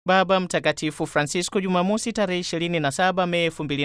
Baba Mtakatifu Francisco Jumamosi tarehe 27 Mei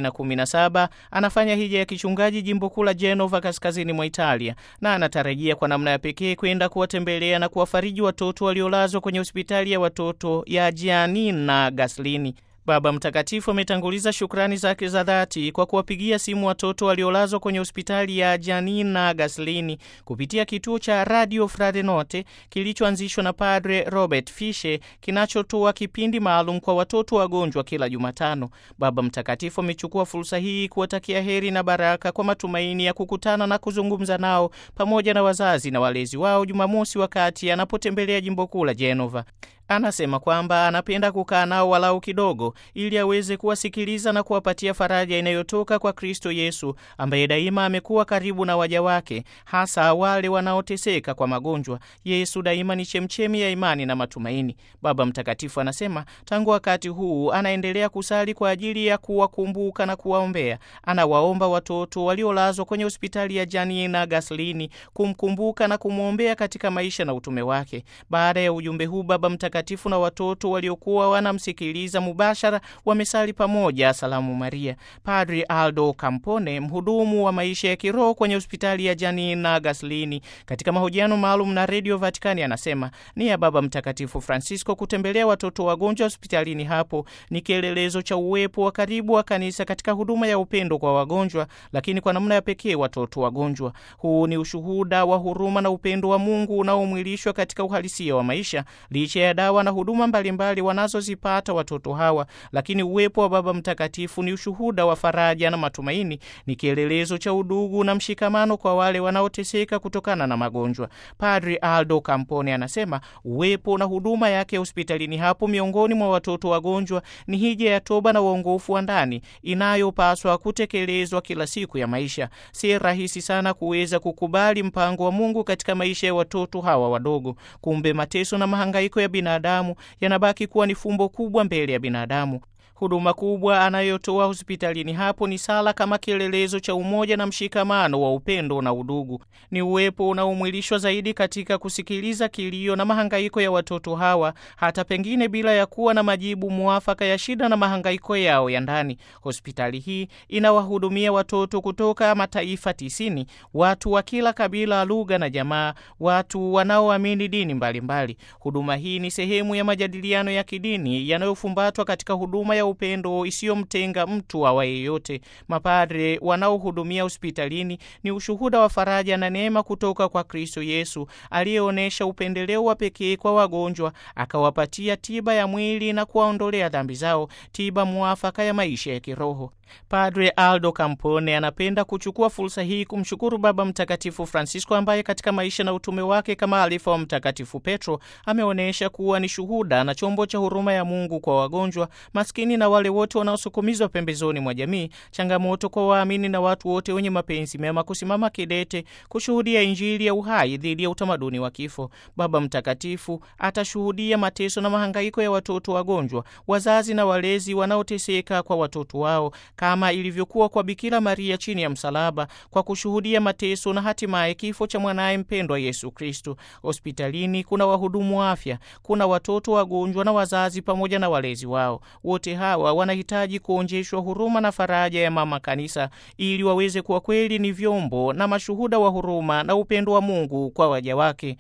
2017 anafanya hija ya kichungaji jimbo kuu la Genova kaskazini mwa Italia na anatarajia kwa namna ya pekee kwenda kuwatembelea na kuwafariji watoto waliolazwa kwenye hospitali ya watoto ya Giannina Gaslini. Baba Mtakatifu ametanguliza shukrani zake za dhati kwa kuwapigia simu watoto waliolazwa kwenye hospitali ya Giannina Gaslini kupitia kituo cha Radio Fradenote kilichoanzishwa na Padre Robert Fishe kinachotoa kipindi maalum kwa watoto wagonjwa kila Jumatano. Baba Mtakatifu amechukua fursa hii kuwatakia heri na baraka kwa matumaini ya kukutana na kuzungumza nao pamoja na wazazi na walezi wao Jumamosi wakati anapotembelea jimbo kuu la Genova. Anasema kwamba anapenda kukaa nao walau kidogo ili aweze kuwasikiliza na kuwapatia faraja inayotoka kwa Kristo Yesu ambaye daima amekuwa karibu na waja wake, hasa wale wanaoteseka kwa magonjwa. Yesu daima ni chemchemi ya imani na matumaini. Baba Mtakatifu anasema tangu wakati huu anaendelea kusali kwa ajili ya kuwakumbuka na kuwaombea. Anawaomba watoto waliolazwa kwenye hospitali ya Giannina Gaslini kumkumbuka na kumwombea katika maisha na utume wake. Baada ya ujumbe huu Baba Mtakatifu Mtakatifu na watoto waliokuwa wanamsikiliza mubashara wamesali pamoja Salamu Maria. Padri Aldo Campone, mhudumu wa maisha ya kiroho kwenye hospitali ya Giannina Gaslini, katika mahojiano maalum na redio Vatikani anasema ni ya Baba Mtakatifu Francisco kutembelea watoto wagonjwa hospitalini hapo ni kielelezo cha uwepo wa karibu wa kanisa katika huduma ya upendo kwa wagonjwa, lakini kwa namna ya pekee watoto wagonjwa. Huu ni ushuhuda wa huruma na upendo wa Mungu unaomwilishwa katika uhalisia wa maisha licha ya dawa na huduma mbalimbali wanazozipata watoto hawa, lakini uwepo wa Baba Mtakatifu ni ushuhuda wa faraja na matumaini, ni kielelezo cha udugu na mshikamano kwa wale wanaoteseka kutokana na magonjwa. Padri Aldo Campone anasema uwepo na huduma yake hospitalini hapo miongoni mwa watoto wagonjwa ni hija ya toba na uongofu wa ndani inayopaswa kutekelezwa kila siku ya maisha. Si rahisi sana kuweza kukubali mpango wa Mungu katika maisha ya watoto hawa wadogo. Kumbe mateso na mahangaiko ya binadamu yanabaki kuwa ni fumbo kubwa mbele ya binadamu. Huduma kubwa anayotoa hospitalini hapo ni sala kama kielelezo cha umoja na mshikamano wa upendo na udugu. Ni uwepo unaomwilishwa zaidi katika kusikiliza kilio na mahangaiko ya watoto hawa, hata pengine bila ya kuwa na majibu mwafaka ya shida na mahangaiko yao ya ndani. Hospitali hii inawahudumia watoto kutoka mataifa tisini, watu wa kila kabila, lugha na jamaa, watu wanaoamini dini mbalimbali mbali. Huduma hii ni sehemu ya majadiliano ya kidini yanayofumbatwa katika huduma ya upendo isiyomtenga mtu awa yeyote. Mapadre wanaohudumia hospitalini ni ushuhuda wa faraja na neema kutoka kwa Kristo Yesu aliyeonyesha upendeleo wa pekee kwa wagonjwa, akawapatia tiba ya mwili na kuwaondolea dhambi zao, tiba mwafaka ya maisha ya kiroho. Padre Aldo Campone anapenda kuchukua fursa hii kumshukuru Baba Mtakatifu Francisco ambaye katika maisha na utume wake kama alifa wa Mtakatifu Petro ameonyesha kuwa ni shuhuda na chombo cha huruma ya Mungu kwa wagonjwa, maskini na wale wote wanaosukumizwa pembezoni mwa jamii. Changamoto kwa waamini na watu wote wenye mapenzi mema kusimama kidete kushuhudia Injili ya uhai dhidi ya utamaduni wa kifo. Baba Mtakatifu atashuhudia mateso na mahangaiko ya watoto wagonjwa, wazazi na walezi wanaoteseka kwa watoto wao kama ilivyokuwa kwa Bikira Maria chini ya msalaba, kwa kushuhudia mateso na hatimaye kifo cha mwanaye mpendwa Yesu Kristo. Hospitalini kuna wahudumu wa afya, kuna watoto wagonjwa na wazazi pamoja na walezi wao. Wote hawa wanahitaji kuonjeshwa huruma na faraja ya Mama Kanisa ili waweze kuwa kweli ni vyombo na mashuhuda wa huruma na upendo wa Mungu kwa waja wake.